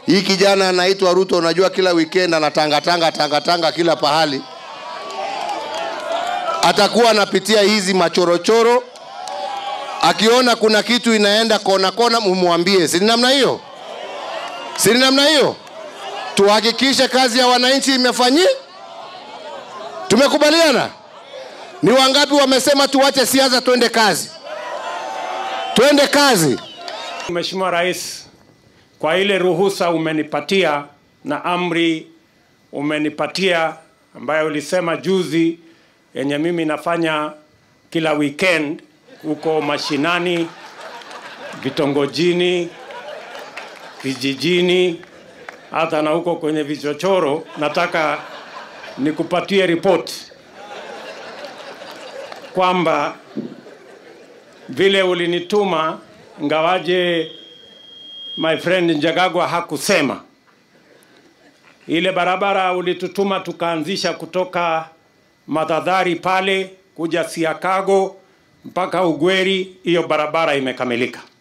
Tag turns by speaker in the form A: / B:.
A: Hii kijana anaitwa Ruto, unajua kila weekend anatangatanga tangatanga kila pahali, atakuwa anapitia hizi machorochoro, akiona kuna kitu inaenda kona kona, mumwambie. Si ni namna hiyo? Si ni namna hiyo? Tuhakikishe kazi ya wananchi imefanyika. Tumekubaliana? Ni wangapi wamesema tuache siasa, twende kazi? Twende kazi.
B: Mheshimiwa Rais, kwa ile ruhusa umenipatia na amri umenipatia ambayo ulisema juzi, yenye mimi nafanya kila weekend huko mashinani, vitongojini, vijijini, hata na huko kwenye vichochoro, nataka nikupatie ripoti kwamba vile ulinituma ngawaje my friend Njagagwa hakusema ile barabara ulitutuma tukaanzisha kutoka Madhadhari pale kuja Siakago mpaka Ugweri, hiyo barabara imekamilika.